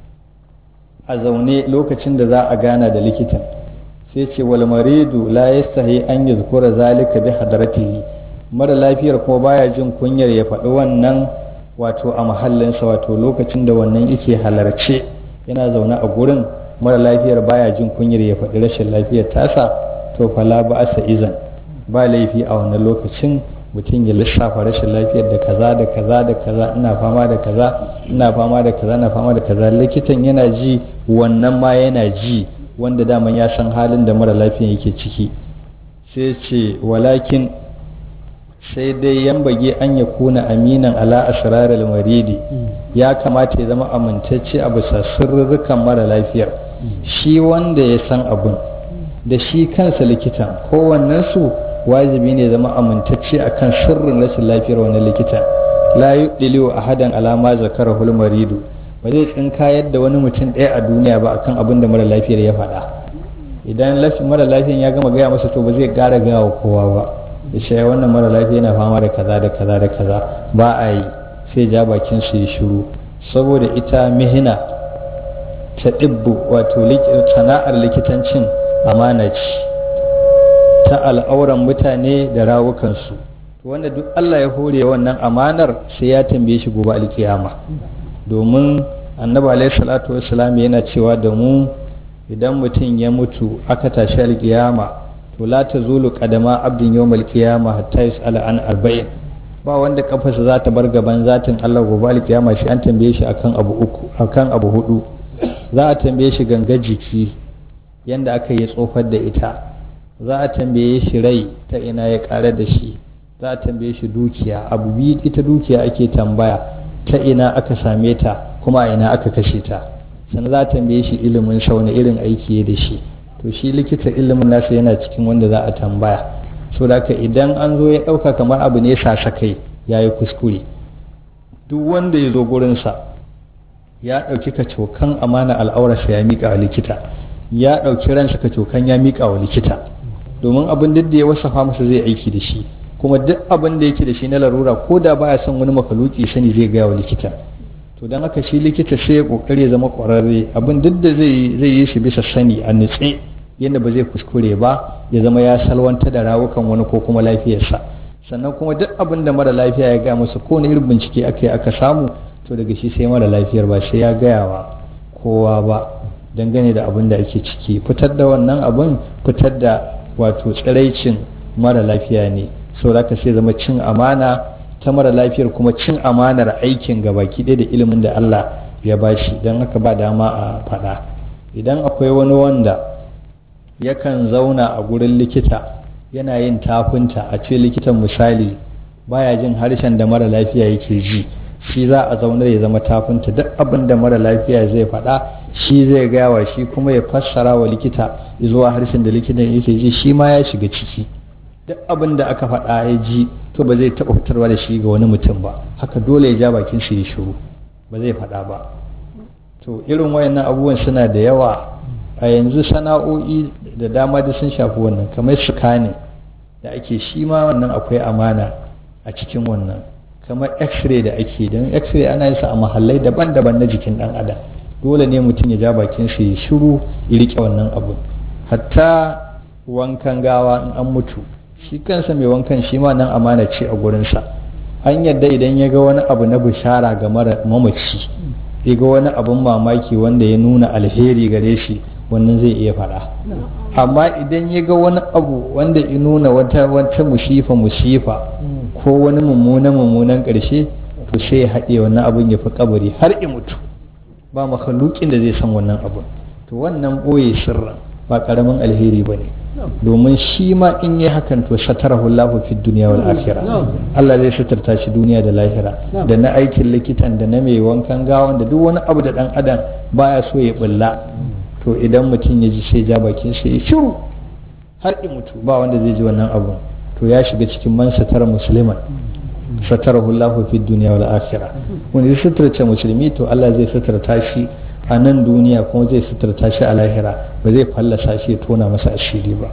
a zaune lokacin da za a gana da likitan sai ce wal maridu la yastahi an yuzkura zalika bi hadratihi mara lafiyar kuma baya jin kunyar ya faɗi wannan wato a mahallinsa wato lokacin da wannan yake halarce yana zaune a gurin mara lafiyar baya jin kunyar ya faɗi rashin lafiyar tasa to fala ba asa izan ba laifi a wannan lokacin mutum ya lissafa rashin lafiyar da kaza da kaza da kaza ina fama da kaza ina fama da kaza ina fama da kaza likitan yana ji wannan ma yana ji wanda daman ya san halin da mara lafiyan yake ciki sai ce walakin sai dai yan bage an ya kuna aminan ala asrarar maridi ya kamata ya zama amintacce a bisa sirrukan mara lafiyar shi wanda ya san abun da shi kansa likitan kowannensu wajibi ne zama amintacce akan sirrin rashin lafiyar wani likitan la yuɗiliwa a hadan alama zakara hulmaridu ba zai tsinka yadda wani mutum ɗaya a duniya ba akan abin da mara lafiyar ya faɗa idan mara lafiyar ya gama gaya masa to ba zai ƙara gaya wa kowa ba da shi wannan mara lafiya yana fama da kaza da kaza da kaza ba a yi sai ja bakin su ya shiru saboda ita mihina ta ɗibbu wato sana'ar likitancin amana ce ta al'auran mutane da rawukansu wanda duk Allah ya hore wannan amanar sai ya tambaye shi gobe alkiyama domin annabi alaihi salatu wassalam yana cewa da mu idan mutum ya mutu aka tashi alkiyama to la tazulu qadama abdin yawmal qiyama hatta yus'ala an arba'in ba wanda kafarsa za ta bar gaban zatin Allah gobe alkiyama shi an tambaye shi akan abu uku akan abu hudu za a tambaye shi ganga jiki yanda aka yi tsofar da ita za a tambaye shi rai ta ina ya ƙara da shi za a tambaye shi dukiya abu biyu ita dukiya ake tambaya ta ina aka same ta kuma a ina aka kashe ta sannan za a tambaye shi ilimin sa wani irin aiki ya da shi to shi likita ilimin nasa yana cikin wanda za a tambaya so da haka idan an zo ya ɗauka kamar abu ne sasakai ya yi kuskure duk wanda ya zo gurinsa ya ɗauki kacokan amana al'aurarsa ya miƙa wa likita ya ɗauki ransa kacokan ya miƙa wa likita domin abin duk da ya wasafa masa zai aiki da shi kuma duk abin da yake da shi na larura ko da baya son wani makaluki sani zai gaya wa likita to don haka shi likita sai ya kokari ya zama kwararre abin duk da zai zai yi shi bisa sani a nutse yadda ba zai kuskure ba ya zama ya salwanta da rawukan wani ko kuma lafiyarsa sannan kuma duk abin da mara lafiya ya gaya masa ko irin bincike aka yi aka samu to daga shi sai mara lafiyar ba sai ya gaya wa kowa ba dangane da abin da ake ciki fitar da wannan abin fitar da wato tsiraicin mara lafiya ne saboda ka sai zama cin amana ta mara lafiyar kuma cin amanar aikin gabaki ɗaya da ilimin da Allah ya bashi don haka ba dama a faɗa idan akwai wani wanda yakan zauna a gurin likita yana yin tafinta a ce likitan misali baya jin harshen da mara lafiya yake ji shi za a zaunar ya zama tafinta duk abin da mara lafiya zai faɗa shi zai gawa shi kuma ya fassara wa likita zuwa harshen da likitan yake ji shi ma ya shiga ciki duk abin da aka faɗa ya ji to ba zai taɓa fitarwa da shi ga wani mutum ba haka dole ya ja bakin shi ya shiru ba zai faɗa ba to irin wayannan abubuwan suna da yawa a yanzu sana'o'i da dama da sun shafi wannan kamar ne da ake shi ma wannan akwai amana a cikin wannan kamar x-ray da ake don x-ray ana yin sa a mahallai daban-daban na jikin dan adam dole ne mutum ya ja bakin sa ya shiru ya rike wannan abu hatta wankan gawa in an mutu shi kansa mai wankan shi ma nan amana ce a gurinsa an yadda idan ya ga wani abu na bishara ga mara mamaci ya ga wani abun mamaki wanda ya nuna alheri gare shi wannan zai iya faɗa amma idan ya ga wani abu wanda ya nuna wata wata musifa musifa ko wani mummunan mummunan ƙarshe to sai ya haɗe wannan abun ya fi kabari har ya mutu ba makhlukin da zai san wannan abun to wannan ɓoye sirrin ba ƙaramin alheri ba ne domin shi ma in yi hakan to satarahu Allahu fi duniya wal akhirah Allah zai suturta shi duniya da lahira da na aikin likitan da na mai wankan gawan da duk wani abu da dan adam baya so ya bulla to idan mutum ya ji sai ja bakin sai ya shiru har in mutu ba wanda zai ji wannan abu to ya shiga cikin man satara musliman satarahu Allahu fi duniya wal akhirah wanda ya suturta musulmi to Allah zai suturta shi a nan duniya kuma zai suturta shi a lahira ba zai fallasa shi ya tona masa asiri ba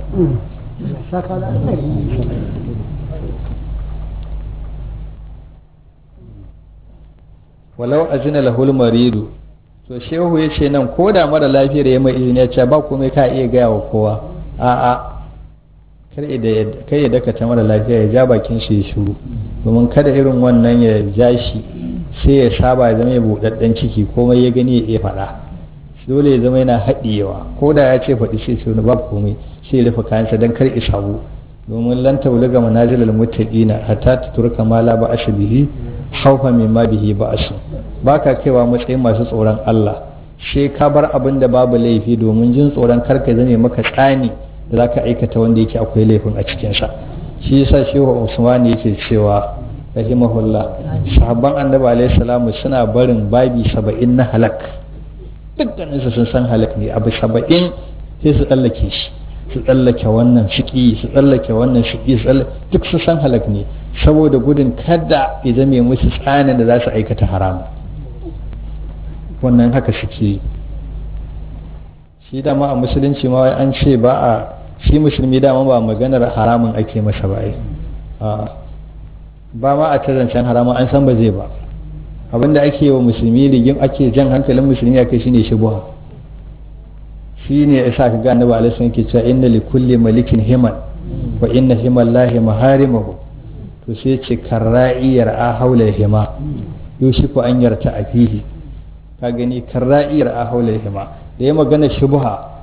walau azina lahul maridu to shehu ya ce nan ko da mara lafiyar ya mai izini ya ce ba komai ka iya gaya wa kowa a'a kar ya dakata mara lafiya ya ja bakin shi ya shuru domin kada irin wannan ya ja shi sai ya saba ya zama ya buɗaɗɗen ciki komai ya gani ya iya faɗa dole ya zama yana haɗiyewa ko da ya ce faɗi sai ce ba komai sai ya rufe kayansa don kar isabu domin lan taulaga manazilal muttaqina hatta tuturka ma la ba bihi haufa min ma bihi ba asu baka kaiwa matsayin masu tsoron Allah sai ka bar abin da babu laifi domin jin tsoron karka zame maka tsani da zaka aikata wanda yake akwai laifin a cikinsa shi yasa shehu Usman yake cewa rahimahullah sahabban annabi alaihi salamu suna barin babi saba'in na halak dukkaninsu sun san halak ne abu saba'in sai su tsallake shi su tsallake wannan shiki su tsallake wannan shiki su duk su san halak ne saboda gudun kada ya zame musu tsanin da za su aikata haramu wannan haka suke shi dama a musulunci ma an ce ba a shi musulmi dama ba maganar haramun ake masa ba ba ma a tazancen haramun an san ba zai ba abinda ake wa musulmi rigim ake jan hankalin musulmi akai shine shubuha shine yasa ka ga annabi alaihi wasallam ke cewa inna li kulli malikin himan wa inna himallahi maharimahu to sai ce karra'iyar a haula hima yushiku an yarta a fihi ka gani karra'iyar a haula hima da ya magana shubha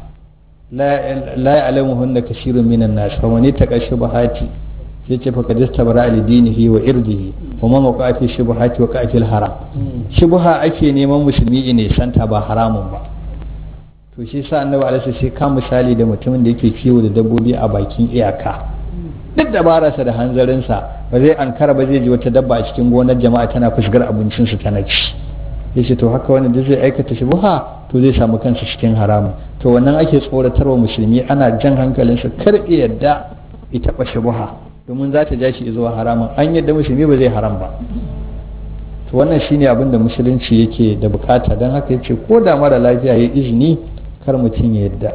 la ya'lamuhunna kashirun minan nas fa man ittaqa shubhati sai ce faka dista bara alidinihi wa irdihi wa ma maqafi shubhati wa qafil haram shubha ake neman musulmi ne santa ba haramun ba to shi sa annabi alaihi sai ka misali da mutumin da yake kiwo da dabbobi a bakin iyaka duk dabararsa da hanzarinsa ba zai ankara ba zai ji wata dabba a cikin gonar jama'a tana fusgar abincinsu tana ci yace to haka wanda duk zai aikata shubha to zai samu kansa cikin haramun to wannan ake tsoratarwa musulmi ana jan hankalinsa kar yadda ya taɓa shubha domin za ta ja shi zuwa haramun an yadda musulmi ba zai haram ba to wannan shine abin da musulunci yake da bukata don haka yace ko da mara lafiya ya izini kar mutum ya yadda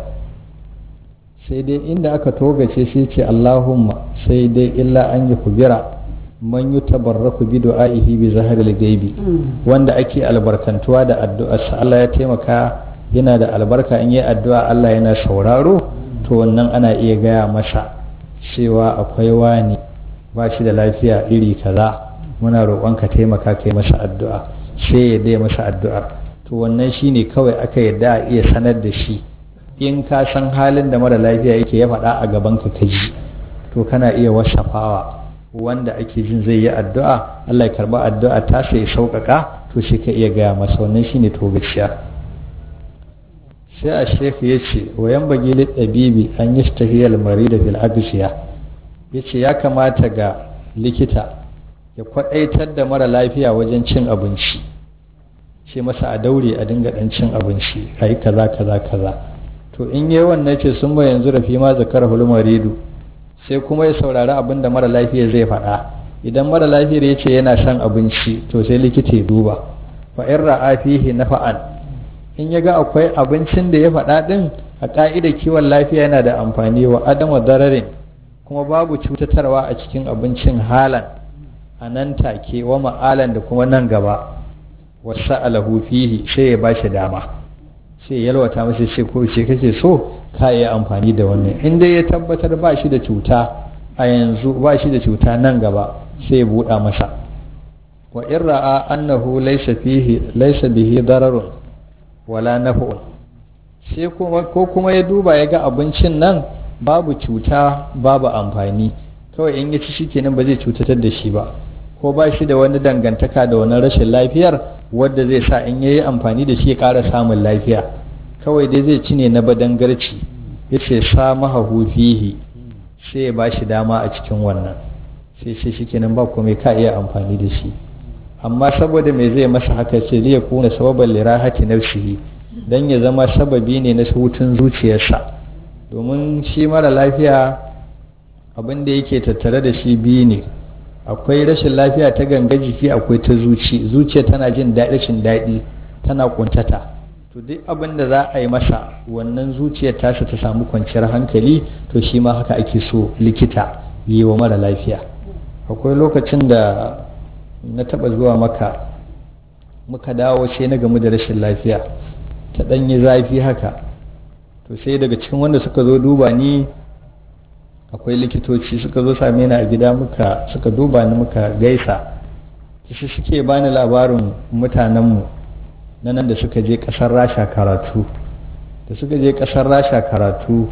sai dai inda aka togace shi ce Allahumma sai dai illa an yi kubira man yi tabarraku bi du'a'ihi bi zaharil gaibi wanda ake albarkantuwa da addu'arsa Allah ya taimaka yana da albarka in yi addu'a Allah yana sauraro to wannan ana iya gaya masa cewa akwai wani ba shi da lafiya iri kaza muna roƙon ka taimaka kai masa addu'a sai ya dai masa addu'ar to wannan shine kawai aka yadda a iya sanar da shi in ka san halin da mara lafiya yake ya faɗa a gaban ka ji to kana iya wasafawa wanda ake jin zai yi addu'a Allah ya karba addu'a ta sai sauƙaƙa to shi ka iya gaya masa wannan shine to gaskiya sai a shekhu ya ce wayan bagi ɗabibi an yi stahiyar mari da fil agsiya ya ce ya kamata ga likita ya kwaɗaitar da mara lafiya wajen cin abinci ce masa a daure a dinga ɗan cin abinci a yi kaza kaza kaza to in yi wannan ce sun ba yanzu rafi ma zakar maridu sai kuma ya saurari abin da mara lafiya zai faɗa idan mara lafiyar ya ce yana son abinci to sai likita ya duba fa in ra'a fihi nafa'an in ya ga akwai abincin da ya faɗa ɗin a ƙa'idar kiwon lafiya yana da amfani wa adama dararin kuma babu cutatarwa a cikin abincin halan a nan take wa ma'alan da kuma nan gaba wasu alahu fihi sai ya ba shi dama sai yalwata masa ce ko ce kake so ka yi amfani da wannan in dai ya tabbatar ba shi da cuta a yanzu ba shi da cuta nan gaba sai ya buɗa masa wa in ra'a annahu laysa fihi laysa bihi dararun wala naf'un sai kuma ko kuma ya duba ya ga abincin nan babu cuta babu amfani kawai in ya ci shikenan ba zai cutatar da shi ba ko ba shi da wani dangantaka da wani rashin lafiyar wadda zai sa in yayi amfani da shi ya ƙara samun lafiya kawai dai zai ci ne na badangarci yace sa mahahu fihi sai ya ba shi dama a cikin wannan sai sai shikenan ba komai ka iya amfani da shi amma saboda me zai masa haka ce zai kuna sababan lirahati nafsihi dan ya zama sababi ne na hutun zuciyarsa domin shi mara lafiya abin da yake tattare da shi biyu ne akwai rashin lafiya ta ganga jiki akwai ta zuci zuciya tana jin daɗin daɗi tana kuntata to duk abin da za a yi masa wannan zuciyar tasa ta samu kwanciyar hankali to shi ma haka ake so likita yi wa mara lafiya akwai lokacin da na taɓa zuwa maka muka dawo sai na gamu da rashin lafiya ta ɗanyi zafi haka to sai daga cikin wanda suka zo duba ni akwai likitoci suka zo same ni a gida muka suka duba ni muka gaisa shi suke bani labarin mutanenmu na nan da suka je ƙasar rasha karatu da suka je ƙasar rasha karatu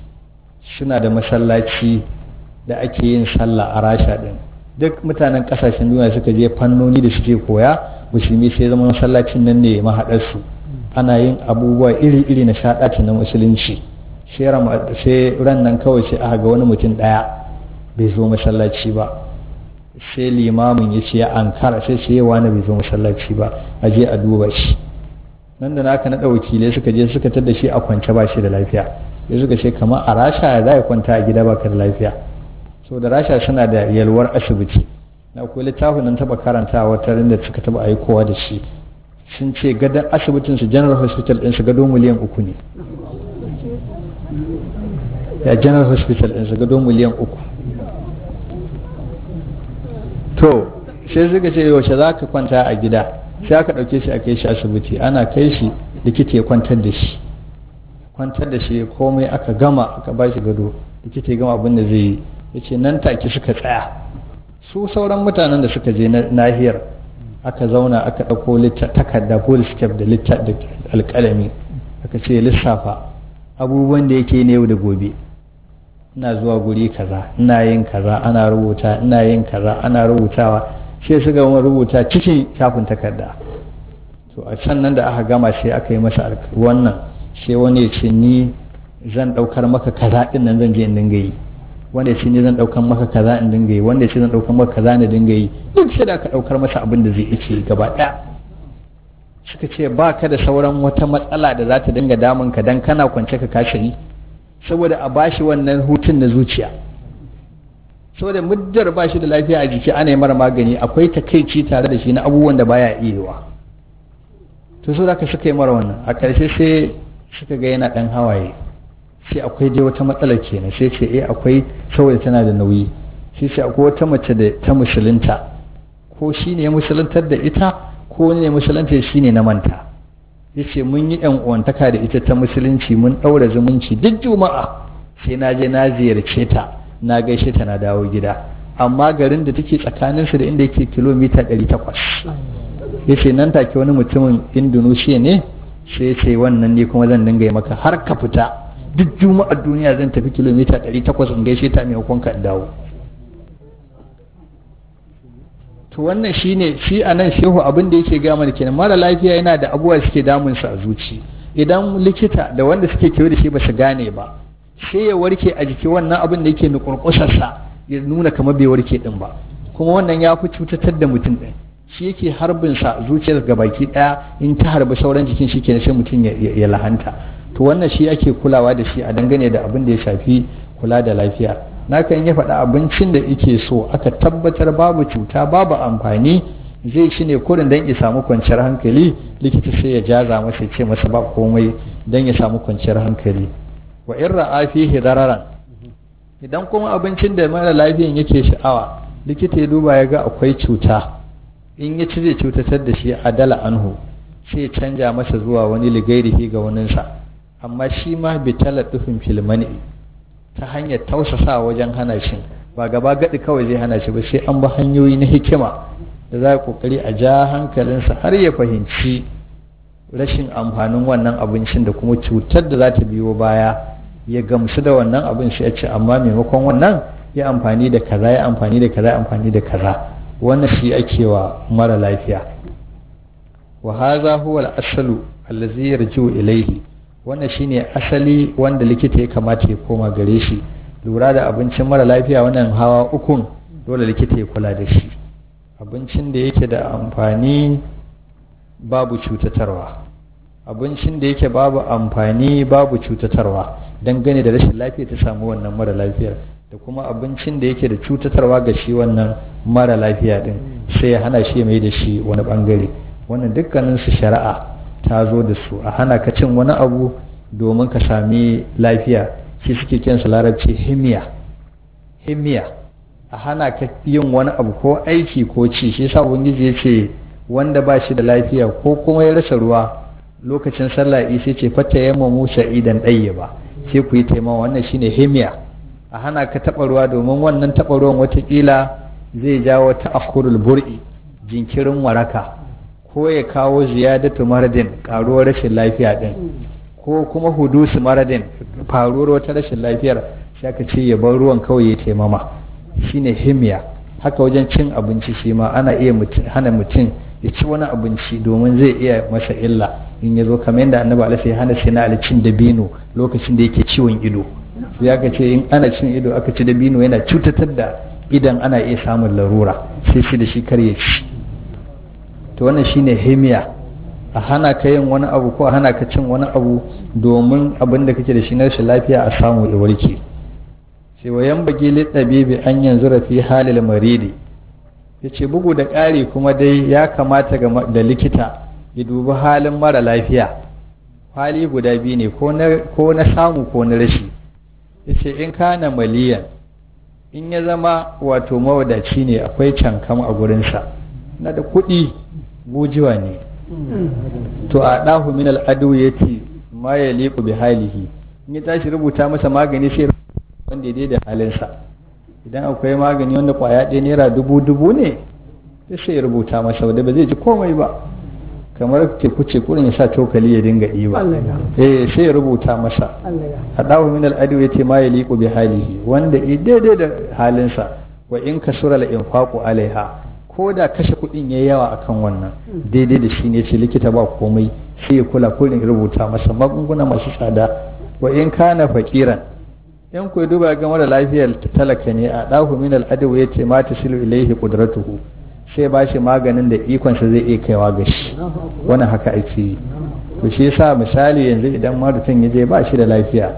suna da masallaci da ake yin sallah a rasha ɗin duk mutanen ƙasashen duniya suka je fannoni da suke koya musulmi sai zama masallacin nan ne mahaɗarsu ana yin abubuwa iri-iri na shaɗaci na musulunci sai ran nan kawai sai aka ga wani mutum ɗaya bai zo masallaci ba sai limamin ya ce ya ankara sai sai wani bai zo masallaci ba a je a duba shi nan da naka naɗa wakilai suka je suka tada shi a kwance ba shi da lafiya sai suka ce kamar a rasha za a kwanta a gida baka da lafiya so da rasha suna da yalwar asibiti na akwai littafin nan taɓa karanta wata da suka taɓa aikowa da shi sun ce gadon asibitin su general hospital ɗinsu gado miliyan uku ne ya general hospital ɗinsu gado miliyan uku to sai suka ce yaushe za ka kwanta a gida sai aka ɗauke shi a kai shi asibiti ana kai shi likita ya kwantar da shi kwantar da shi komai aka gama aka ba shi gado likita ya gama abin da zai yi ya ce nan take suka tsaya su sauran mutanen da suka je nahiyar aka zauna aka ɗauko takarda foolscape da alƙalami aka ce lissafa abubuwan da yake ne yau da gobe ina zuwa guri kaza ina yin kaza ana rubuta ina yin kaza ana rubutawa sai su gama rubuta cikin shafin takarda to a sannan da aka gama sai aka yi masa wannan sai wani ya ce ni zan ɗaukar maka kaza ɗin nan zan je in dinga yi wanda ya ce ni zan ɗaukar maka kaza in dinga yi wanda ya ce zan ɗaukar maka kaza na dinga yi duk sai da aka ɗaukar masa abin da zai ce gaba ɗaya suka ce ba ka da sauran wata matsala da za ta dinga damun ka dan kana kwance ka kashe ni saboda a bashi wannan hutun na zuciya saboda muddar ba shi da lafiya a jiki ana yi mara magani akwai takaici tare da shi na abubuwan da baya iyawa to so da suka yi mara wannan a ƙarshe sai suka ga yana ɗan hawaye sai akwai dai wata matsalar kenan sai ce eh akwai saboda tana da nauyi sai ce akwai wata mace da ta musulunta ko shi ne musuluntar da ita ko ne musulunta shi ne na manta yace mun yi yan uwantaka da ita ta musulunci mun ɗaura zumunci duk juma'a sai na je na ziyarce ta na gaishe ta na dawo gida amma garin da take tsakaninsu da inda yake kilomita 800 yace nan take wani mutumin indonesia ne sai ce wannan ne kuma zan dinga yi maka har ka fita duk juma'ar duniya zan tafi kilomita 800 in gaishe ta mai ka dawo to wannan shine shi a nan shehu abin da yake gama da kenan mara lafiya yana da abubuwa suke damunsa a zuci idan likita da wanda suke kewa da shi ba su gane ba sai ya warke a jiki wannan abin da yake nukurkusarsa ya nuna kamar bai warke din ba kuma wannan ya fi cutatar da mutum din shi yake harbinsa zuciyar ga baki daya in ta harbi sauran jikin shi kenan sai mutum ya lahanta to wannan shi ake kulawa da shi a dangane da abin da ya shafi kula da lafiya na kan ya faɗa abincin da yake so aka tabbatar babu cuta babu amfani zai shi ne kurin don ya samu kwanciyar hankali likita sai ya jaza masa ya ce masa ba komai don ya samu kwanciyar hankali wa in ra'a fihi dararan idan kuma abincin da mara lafiyan yake sha'awa likita ya duba ya ga akwai cuta in ya ci zai cutatar da shi adala anhu sai ya canja masa zuwa wani ligairihi ga waninsa amma shi ma bi talatufin filmani ta hanyar tausasa wajen hana shi ba gaba gadi kawai zai hana shi ba sai an bi hanyoyi na hikima da za a kokari a ja hankalinsa har ya fahimci rashin amfanin wannan abincin da kuma cutar da za ta biyo baya ya gamsu da wannan abin sai ya ce amma maimakon wannan ya amfani da kaza ya amfani da kaza ya amfani da kaza wannan shi ake wa mara lafiya wa haza huwa al-asalu allazi yarji'u ilayhi wannan shine asali wanda likita ya kamata ya koma gare shi lura da abincin mara lafiya wannan hawa ukun dole likita ya kula da shi abincin da yake da amfani babu cutatarwa abincin da yake babu amfani babu cutatarwa dangane da rashin lafiya ta samu wannan mara lafiyar da kuma abincin da yake da cutatarwa ga shi wannan mara lafiya din sai ya hana shi mai da shi wani bangare wannan dukkanin su shari'a ta zo da su a hana ka cin wani abu domin ka sami lafiya shi suke kinsa larabci himiya himiya a hana ka yin wani abu ko aiki ko ci shi yasa ubangiji ya ce wanda ba shi da lafiya ko kuma ya rasa ruwa lokacin sallah isa ce fata yamma musa idan ɗaya ba sai ku yi taimawa wannan shine himiya a hana ka taɓa ruwa domin wannan taɓa ruwan watakila zai jawo ta akhurul bur'i jinkirin waraka ko ya kawo ziyadatu maradin karuwar rashin lafiya din ko kuma hudusu maradin faruwar wata rashin lafiyar sai ka ce ya bar ruwan kawai ya taimama shine himiya haka wajen cin abinci shi ma ana iya hana mutum ya ci wani abinci domin zai iya masa illa in ya zo kamar yadda annabi alaihi ya hana sai na cin dabino lokacin da yake ciwon ido sai aka ce in ana cin ido aka ci dabino yana cutatar da idan ana iya samun larura sai shi da shi kar ya ci to wannan shine himiya a hana ka yin wani abu ko a hana ka cin wani abu domin abin da kake da shi na rashin lafiya a samu ya warke sai wayan bagi littabibi an yanzu rafi halil maridi ya ce bugu da ƙari kuma dai ya kamata da likita ya dubi halin mara lafiya hali guda biyu ne ko na samu ko na rashi ya ce in kana maliyan in ya zama wato mawadaci ne akwai cankam a gurinsa na da kuɗi gujiwa ne to a ɗahu min al'adu ya ce ma ya liku bi halihi in ya tashi rubuta masa magani sai wanda ya da halinsa idan akwai magani wanda kwaya ɗaya naira dubu dubu ne sai ya rubuta masa wanda ba zai ji komai ba kamar teku ce kurin ya sa cokali ya dinga ɗiba eh sai ya rubuta masa hadahu min al-adu yace ma ya liqu bi halihi wanda daidai da halinsa wa in kasura al-infaqu alaiha ko da kashe kuɗin yayi yawa akan wannan daidai da shi ne ce likita ba komai sai ya kula kurin rubuta masa magunguna masu tsada wa in kana faqiran in ku duba ga mara lafiyar talaka ne a dahu min al-adu yace ma tasilu ilaihi qudratuhu sai ba shi maganin da ikonsa zai iya kaiwa ga shi wannan haka ake yi to shi yasa misali yanzu idan mutum ya je ba shi da lafiya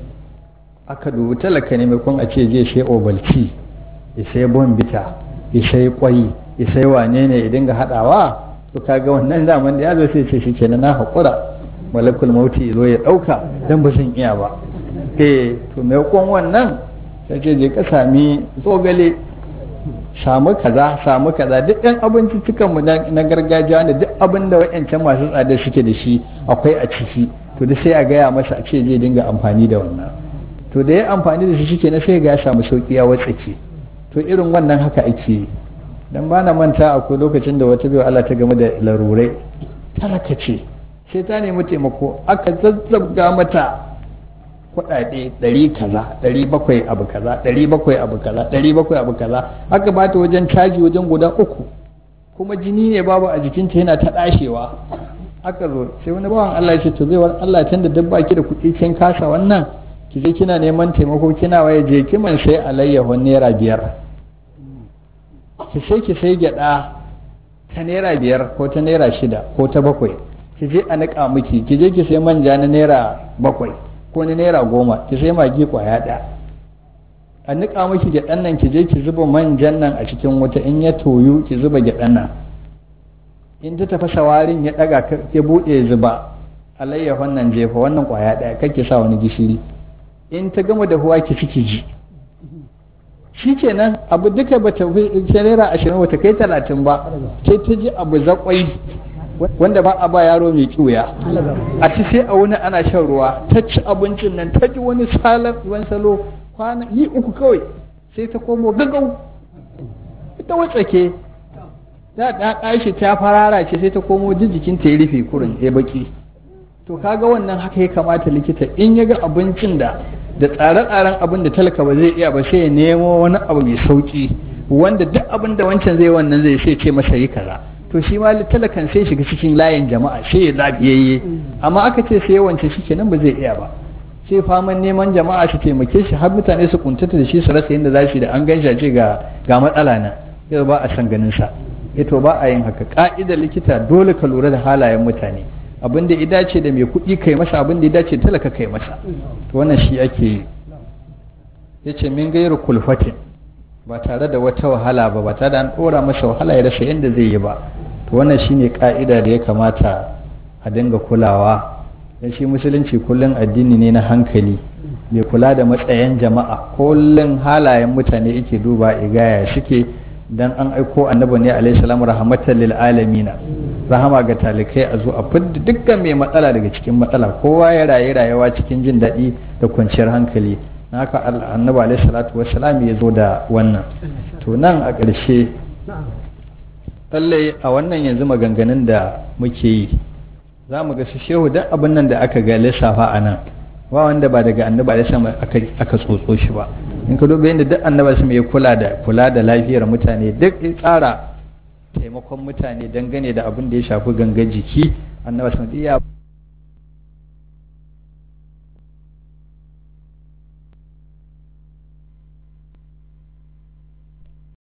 aka dubi talaka ne maimakon a ce je sai obalci ya sai bombita ya sai kwai ya sai wane ne ya dinga haɗawa to kaga wannan zaman da ya zo sai ce shi kenan na haƙura malakul mauti ya zo ya ɗauka don ba zan iya ba eh to maimakon wannan sai ce je ka sami zogale samu kaza samu kaza duk ɗan abinciccikan mu na gargajiya da duk abin da wa'yancan masu tsada suke da shi akwai a ciki to da sai a gaya masa a ce zai dinga amfani da wannan to da ya amfani da shi shike na sai ga ya samu sauki ya watsake to irin wannan haka ake yi dan ba na manta akwai lokacin da wata biyu Allah ta game da larurai talaka ce sai ta nemi taimako aka zazzabga mata kuɗaɗe ɗari kaza ɗari bakwai abu kaza ɗari bakwai abu kaza ɗari bakwai abu kaza aka bata wajen caji wajen guda uku kuma jini ne babu a jikinta yana ta ɗashewa aka zo sai wani bawan Allah ya ce to zai wani Allah tun da dabba ki da kuɗi kin kasa wannan ki je kina neman taimako kina waye je ki man sai alayyahu naira biyar ki sai ki sai gyaɗa ta naira biyar ko ta naira shida ko ta bakwai ki je a niƙa miki ki je ki sai manja na naira bakwai ko na naira goma ki sai magi kwaya ɗaya a niƙa miki gyaɗan nan ki je ki zuba manjan nan a cikin wuta in ya toyu ki zuba gyaɗan nan in ta tafasa warin ya daga ya bude zuba alayyahon nan jefa wannan kwaya daya kake sa wani gishiri in ta gama da huwa ki ciki ji shikenan abu duka bata fi naira ashirin bata kai talatin ba sai ta ji abu zakwai wanda ba a ba yaro mai kiwuya a ci sai a wani ana shan ruwa ta ci abincin nan ta ji wani salar wani salo kwana yi uku kawai sai ta komo gagau ita watsake ta da kashi ta farara ce sai ta komo ji jikin ta ya rufe kurin ya baki to kaga wannan haka ya kamata likita in ya ga abincin da da tsare-tsaren abin da talaka ba zai iya ba sai ya nemo wani abu mai sauki wanda duk abin da wancan zai wannan zai sai ce masa yi kaza to shi ma talakan sai shiga cikin layin jama'a sai ya lafiyayye amma aka ce sai wancan shi kenan ba zai iya ba sai faman neman jama'a su taimake shi har mutane su kuntata da shi su rasa yadda za su da an gansha ce ga ga matsala na yau ba a san ganin sa to ba a yin haka ka'idar likita dole ka lura da halayen mutane abin da ya dace da mai kuɗi kai masa abin da ya dace talaka kai masa to wannan shi ake yi yace min gairu kulfatin ba tare da wata wahala ba ba tare da an ɗora masa wahala ya rasa yadda zai yi ba to wannan shine ka'ida da ya kamata a dinga kulawa dan shi musulunci kullum addini ne na hankali mai kula da matsayin jama'a kullum halayen mutane yake duba igaya suke dan an aiko annabi ne alaihi salamu rahmatan lil alamina rahama ga talikai a zo a fidda dukkan mai matsala daga cikin matsala kowa ya rayu rayuwa cikin jin daɗi da kwanciyar hankali haka annabi alaihi salatu wassalam ya zo da wannan to nan a ƙarshe lallai a wannan yanzu maganganun da muke yi za mu ga su shehu duk abin nan da aka ga lissafa a nan ba wanda ba daga annabi alaihi salam aka tsotso shi ba in ka duba yadda duk annabi su ya kula da kula da lafiyar mutane duk ya tsara taimakon mutane dangane da abin da ya shafi gangan jiki annabi sun iya